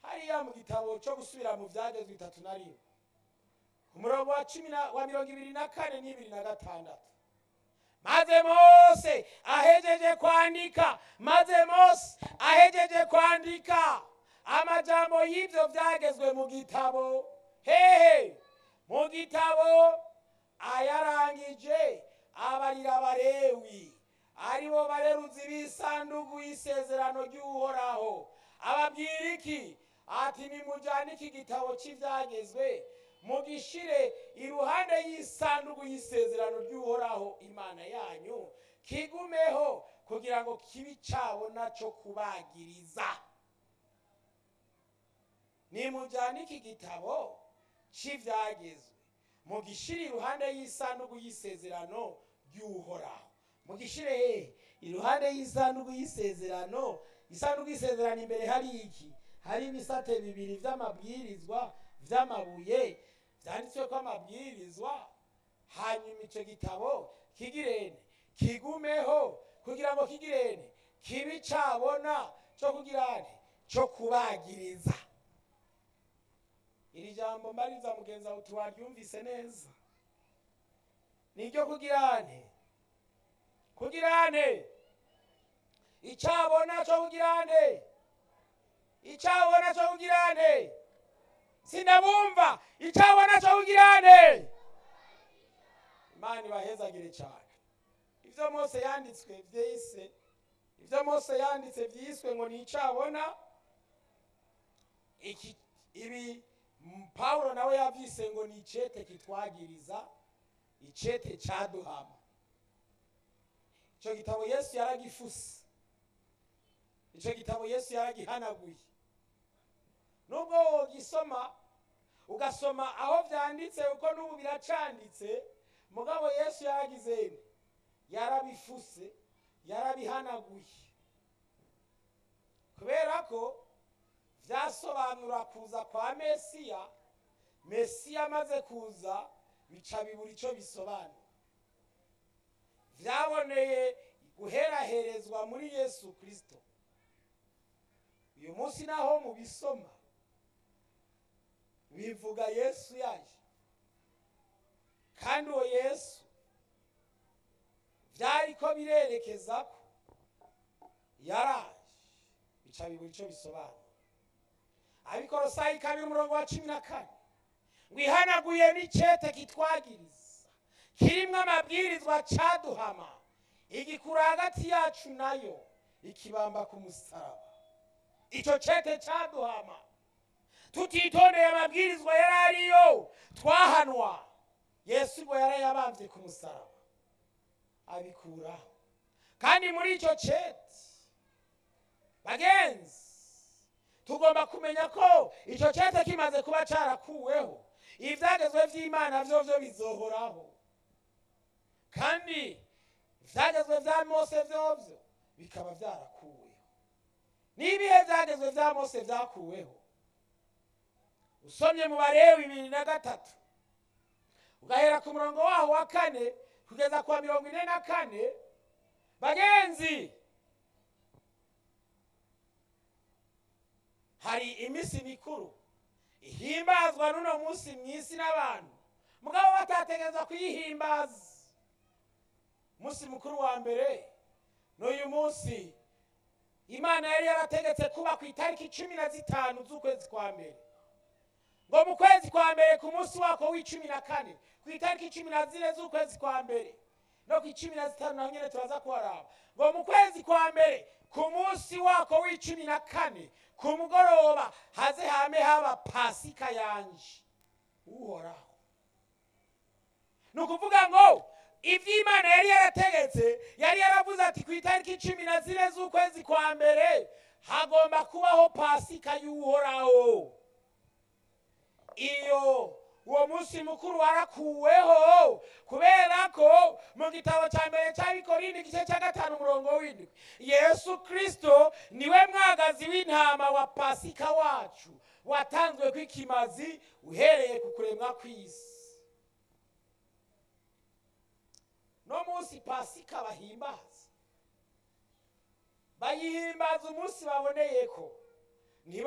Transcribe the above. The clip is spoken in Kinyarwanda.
hariya mu gitabo cyo gusubira mu byagezwe itatu na rimwe umurongo wa cumi na wa mirongo ibiri na kane n'ibiri na gatandatu maze mose ahejeje kwandika maze mose ahejeje kwandika amajambo y'ibyo byagezwe mu gitabo hehe mu gitabo ayarangije abarira barewi aribo bareruzi b'isanduku y'isezerano ry'uhoraho ababwira iki ati nimujyane iki gitabo cy'ibyagezwe mugishire iruhande y'isanduku y'isezerano ry'uhoraho imana yanyu kigumeho kugira ngo kibi cyabona cyo kubagiriza nimujyane iki gitabo cy'ibyagezwe mugishire iruhande y'isanduku y'isezerano ry'uhoraho mugishyire hehe iruhande y'isanduku y'isezerano isanduku y'isezerano imbere hari iki hari ibisate bibiri by'amabwirizwa by'amabuye byanditswe ko amabwirizwa hanyuma icyo gitabo kigirene kigumeho kugira ngo kigirene kibi cyabona cyo kugirane cyo kubagiriza iri jambo mbariza mugenzi wawe tuwaryumvise neza ni iryo kugirane kugirane icyabona cyo kugirane icyabona cyo kugirane sinabumva icyabona cyo kugirane imana ibahezagire cyane ibyo mose yanditswe byise ibyo mose yanditse byiswe ngo ni icyabona ibi pawulo nawe yabyise ngo ni icyete kitwagiriza icyete cyaduhama icyo gitabo yesu yaragifuse icyo gitabo yesu yaragihanaguye nubwo wogisoma ugasoma aho byanditse uko n'ubu biracanditse mugabo yesu yaragize yarabifuse yarabihanaguye kubera ko byasobanura kuza kwa mesiya mesiya amaze kuza bica bibura icyo bisobanura byaboneye guheraherezwa muri yesu kirisito uyu munsi naho mubisoma bivuga yesu yaje kandi uwo yesu byari ko birerekeza ko yaraje bica bibura icyo bisobanura abikorosayi kabiri umurongo wa cumi na kane wihanaguye n'icyete kitwagiriza kirimo amabwirizwa cyaduhama igikura hagati yacu nayo ikibamba ku musaraba icyo cete cyaduhama tutitondeye amabwirizwa yari ariyo twahanwa yesu ubwo yarayabambye ku musaraba abikuraho kandi muri icyo cete bagenzi tugomba kumenya ko icyo cete kimaze kuba cyarakuweho ibyagezwe by'imana byo byo bizohoraho kandi ibyagezwe bya mose byobyo bikaba byarakuweho n'ibihe byagezwe bya mose byakuweho usomye mu barewe bibiri na gatatu ugahera ku murongo waho wa kane kugeza ku wa mirongo ine na kane bagenzi hari iminsi mikuru ihimbazwa n'uno munsi mu isi n'abantu mugabo batategereza kuyihimbaza umunsi mukuru wa mbere n'uyu munsi imana yari yarategetse kuba ku itariki cumi na zitanu z'ukwezi kwa mbere ngo mu kwezi kwa mbere ku munsi wako w'icumi na kane ku itariki cumi na zine z'ukwezi kwa mbere no ku icumi na zitanu naho nyine turaza kuharaba ngo mu kwezi kwa mbere ku munsi wako w'icumi na kane ku mugoroba haze hame haba pasika yanje uhoraho ni ukuvuga ngo iby'imana yari yarategetse yari yaravuze ati ku itariki cumi na zine z'ukwezi kwa mbere hagomba kubaho pasika y'uhoraho iyo uwo munsi mukuru warakuweho kubera ko mu gitabo cya mbere cya bikorinde igice cya gatanu umurongo w'indwi yesu kirisito niwe mwagazi w'intama wa pasika wacu watanzwe ku ikimazi uhereye ku kuremwa kw'isi no munsi pasika bahimbaza bayihimbaza umunsi baboneye ko